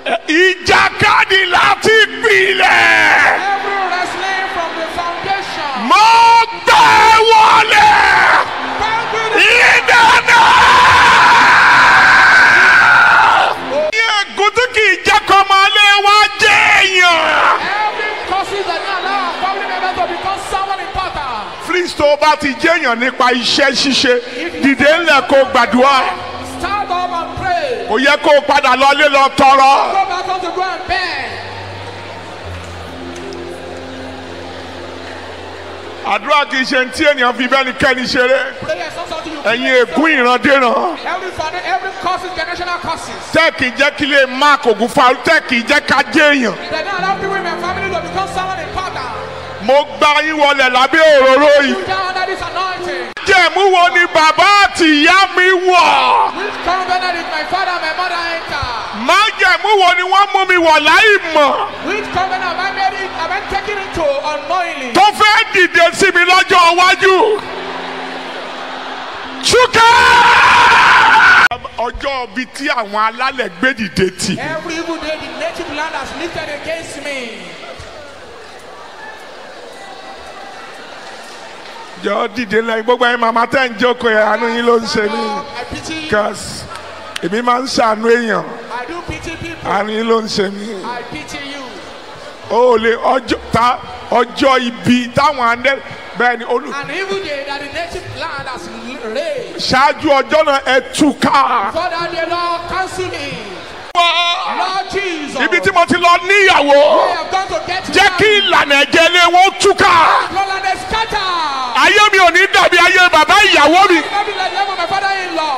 ìjàkadì láti gbilẹ̀. Every wrestling from the foundation. mo gbẹ wọlé Conquer the ìdáná. ní ègún tí kì í jẹ́ kọ́ máa lé wá jẹ́ èèyàn. every causes that don't allow our family members to become someone important. Please tó o bá ti jẹ́ èèyàn nípa iṣẹ́ ṣíṣe dìde ńlẹ̀ kó gbàdúrà. Stand up and pray. kò yẹ kó o padà lọlé lọ tọrọ. Go back home to go and beg. àdúrà kì í ṣe tí ènìyàn fi bẹ́ẹ̀ ni kẹ́ni ṣeré. Prayer is not something you ẹ̀yin play ègún ìrandéran. Every father, every causes, generational causes. tẹ́ kì í jẹ́ kí lè mark ògùn fa tẹ́ kì í jẹ́ ká jẹ́ èèyàn. They don't allow people in my family to become someone important. mo gbá yín wọlé lábẹ́ òróró yìí. You down under this anointing. jẹ̀mú wo ni bàbá àti ìyá mi wọ̀. Which covenant is my father and my mother enter? má jẹ̀mú wo ni wọ́n mú mi wọ̀ láì mọ̀. Which covenant have I made it, have I taken into unknowingly? tó fẹ́ dìde sí mi lọ́jọ́ iwájú. ṣúkẹ́. ọjọ́ bíi tí àwọn alálẹ̀ gbé dìde tì. Every evil day the native land has lifted against me. jọ dìde lẹ́yìn gbogbo ẹ̀yin màmá tẹ́ ń jókòó yẹn àánú yín ló ń ṣe mí. I pity you. cause èmi máa ń ṣàánú èèyàn I do pity people. àánú yín ló ń ṣe mí. I pity you. o ò lè ọjọ́ ta ọjọ́ ibi táwọn andẹ́ bẹ́ẹ̀ ni olù. An evil day that the native land has raised. ṣáájú ọjọ́ náà ẹ túká. For that the Lord cancel me. Lord Jesus. ibi tí mo ti lọ níyàwó I have gone to get jẹ́ kí married. ìlànà ẹ̀jẹ̀ lé wọn túká. Lord, and they scatter. ayé mi ò ní dàbí ayé bàbá ìyàwó mi. Not be like them of my father-in-law.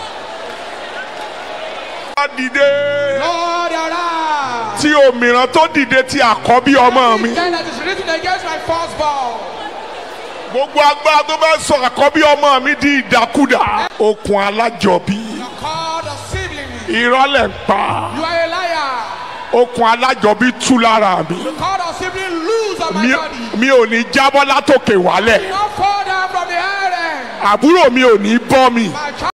wá dìde Lord, arise. tí òmìrán tó dìde ti àkọ́bí ọmọ mi. Then that is written against my firstborn. gbogbo agbára tó bá sọ àkọ́bí ọmọ mi di ìdàkudà. okùn alájọbí You are called a sibling. ìrọ̀lẹ́ ń pa You are a liar. okùn alájọbí tú lára mi. You are called a sibling loose on my mi, body. mi ò ní jábọ́ látòkè wálẹ̀ Do not fall down from the iron. àbúrò mi ò ní bọ́ mi My child